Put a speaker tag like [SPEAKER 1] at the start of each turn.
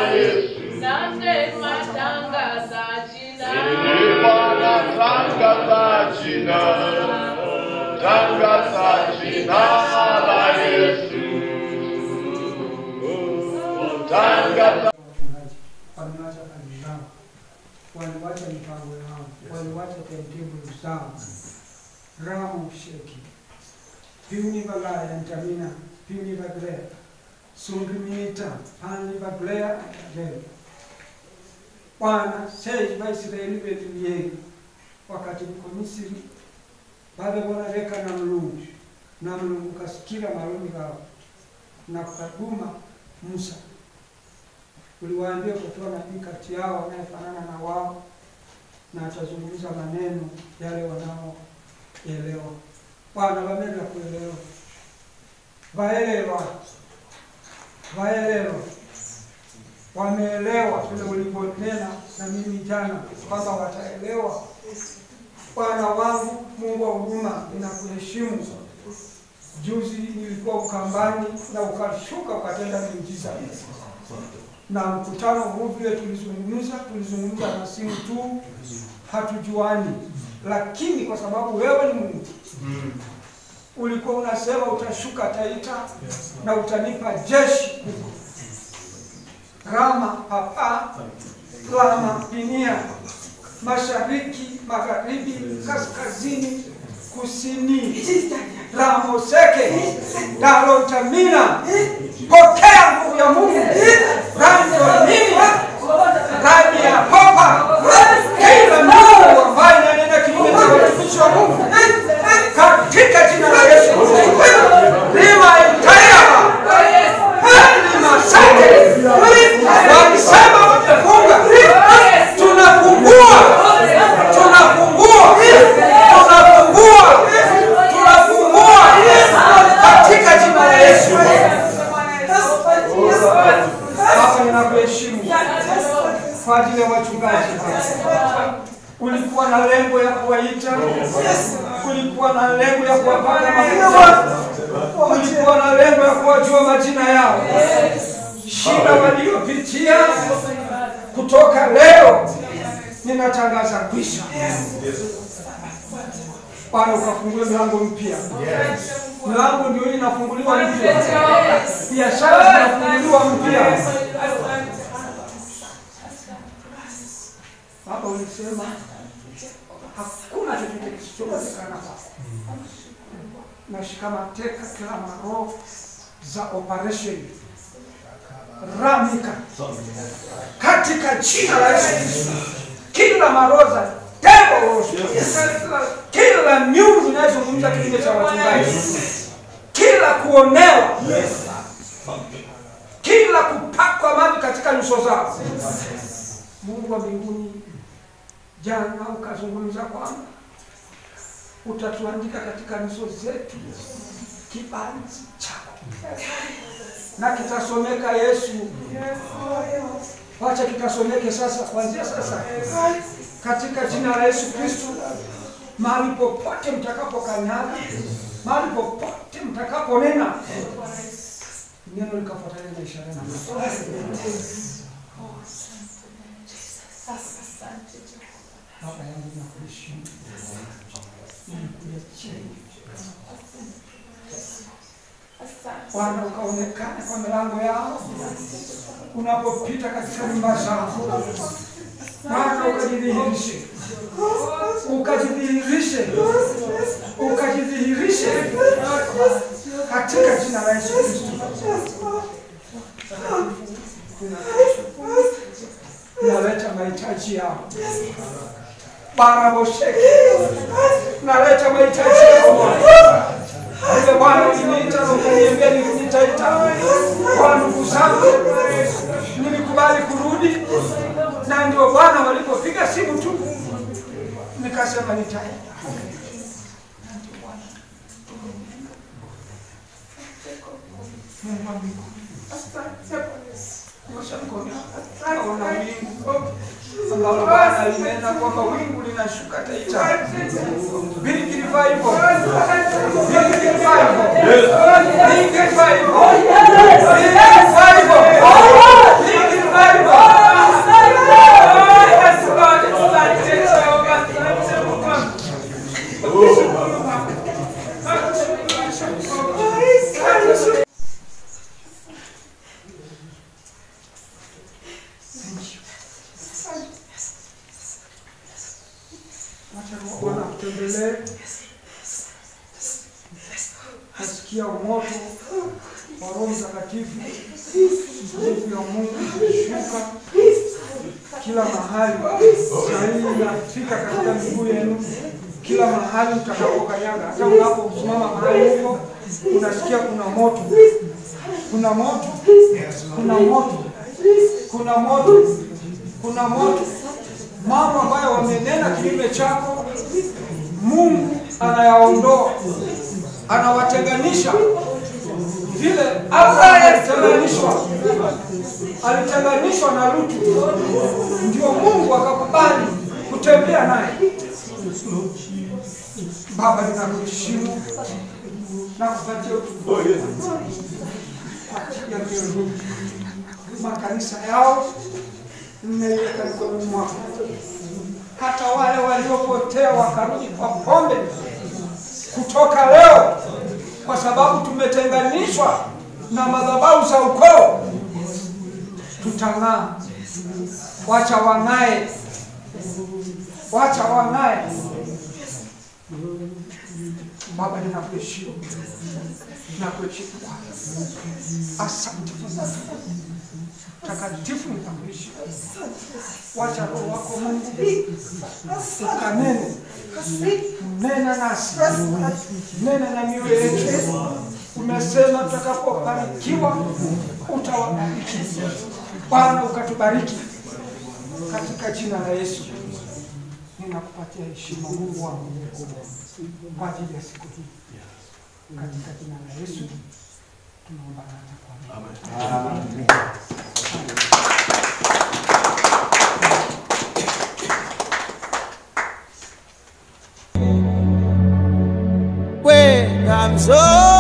[SPEAKER 1] Yesu.
[SPEAKER 2] Nasema tangaza jina.
[SPEAKER 1] Ee Bwana, tangaza jina, tangaza jina la Yesu. Tangaza
[SPEAKER 3] wachungaji wamewacha kazi zao, waliwacha mipango yao, waliwacha timetable zao. Ramu sheki piuni valaya ntamina piuni vaglea sungiminita pani vaglea leo Bwana seji Vaisraeli vetu vyegi wakati mko Misri bado wanaleka na mlungu na mlungu kasikira malumi gao na kukaduma Musa uliwaambia kutoa nabii kati yao anayefanana na wao na atazungumza maneno yale wanaoelewa. Bwana wamenda kuelewa, waelewa, waelewa, wameelewa vile ulivyonena na mimi jana kwamba wataelewa. Bwana wangu, Mungu wa huruma, ninakuheshimu. Juzi nilikuwa Ukambani na ukashuka ukatenda miujiza na mkutano huu vile tulizungumza, tulizungumza na simu tu, hatujuani, lakini kwa sababu wewe ni Mungu ulikuwa unasema utashuka Taita na utanipa jeshi kubwa. Rama papa Rama Pinia, mashariki, magharibi, kaskazini, kusini, Ramoseke, Darotamina, pokea nguvu ya Mungu, Randomini, ndani ya popa, kila Mungu ambaye nanena kinyume cha watumishi wa Mungu, katika jina la Yesu, lima itayaba lima sake, walisema wamefunga, tunafungua, tunafungua, tunafungua, tunafungua katika jina la Yesu. Baba, ninakuheshimu kwa ajili ya wachungaji. Ulikuwa na lengo ya kuwaita, ulikuwa na lengo ya kuwapaka mafuta, ulikuwa na lengo ya kuwajua majina yao, shida waliopitia. Kutoka leo ninatangaza kwisha. Bwana, ukafungue milango mpya. Milango ndio hii inafunguliwa mpya, biashara zinafunguliwa mpya. Baba, ulisema hakuna chochote kisichowezekana kwako. Nashika mateka kila maroho za operation ramika katika jina la Yesu Kristo, kila maroho za devil kila miungu inayozungumza kinyume cha wachungaji, kila kuonewa, kila kupakwa maji katika nyuso zao. Mungu wa mbinguni, jana ukazungumza kwamba utatuandika katika nyuso zetu kibanzi chako na kitasomeka Yesu. Wacha kitasomeke sasa, kuanzia sasa, katika jina la Yesu Kristo, mahali popote mtakapokanyaga, mahali popote mtakaponena, neno likafuatana na ishara na Baba yangu nakuheshimu, ninakuja chini Bwana, ukaonekane kwa milango yao unapopita katika nyumba zao. Bwana, ukajidhihirishe, ukajidhihirishe, ukajidhihirishe katika jina la Yesu Kristo. Naleta mahitaji yao barabosheke, naleta mahitaji yao Bwana. Ile Bwana uliniita na ukaniambia nitaita kwa ndugu zangu, nilikubali kurudi, na ndio Bwana walipopiga simu tu nikasema nitaenda. Mungu wa mbinguni, nyosha mkono, naona wingu ambalo Bwana limeenda kwamba wingu linashuka Taita. Big revival. Big revival. Big revival. Big revival. Big revival. tuendelee. Nasikia moto wa Roho Mtakatifu, nguvu ya Mungu ikishuka kila mahali. Saa hii inafika katika miguu yenu, kila mahali mtakapokanyaga, hata unaposimama mahali huko, unasikia kuna moto, kuna moto, kuna moto, kuna moto, kuna moto. Mambo ambayo wamenena kinyume chako, Mungu anayaondoa, anawatenganisha vile Abrahamu alitenganishwa, alitenganishwa na Lutu, ndio Mungu akakubali kutembea naye. Baba, ninakuheshimu na kupatia utukufu ya leo makanisa yao mmeiweka mikononi mwako, hata wale waliopotea wakarudi kwa pombe kutoka leo, kwa sababu tumetenganishwa na madhabahu za ukoo, tutang'aa. Wacha wang'ae, wacha wang'ae. Baba, ninakuheshimu, ninakuheshimu Bwana. Asante takatifu, ninakuheshimu. Wacha Roho wako Mungu ukanene, nena nasi, nena na mioyo yetu. Umesema tutakapobarikiwa utawabariki. Bwana, ukatubariki katika jina la Yesu. Ninakupatia heshima Mungu wangu kwa ajili ya siku hii, katika jina la Yesu tunaomba na kuamini.
[SPEAKER 4] Where I'm so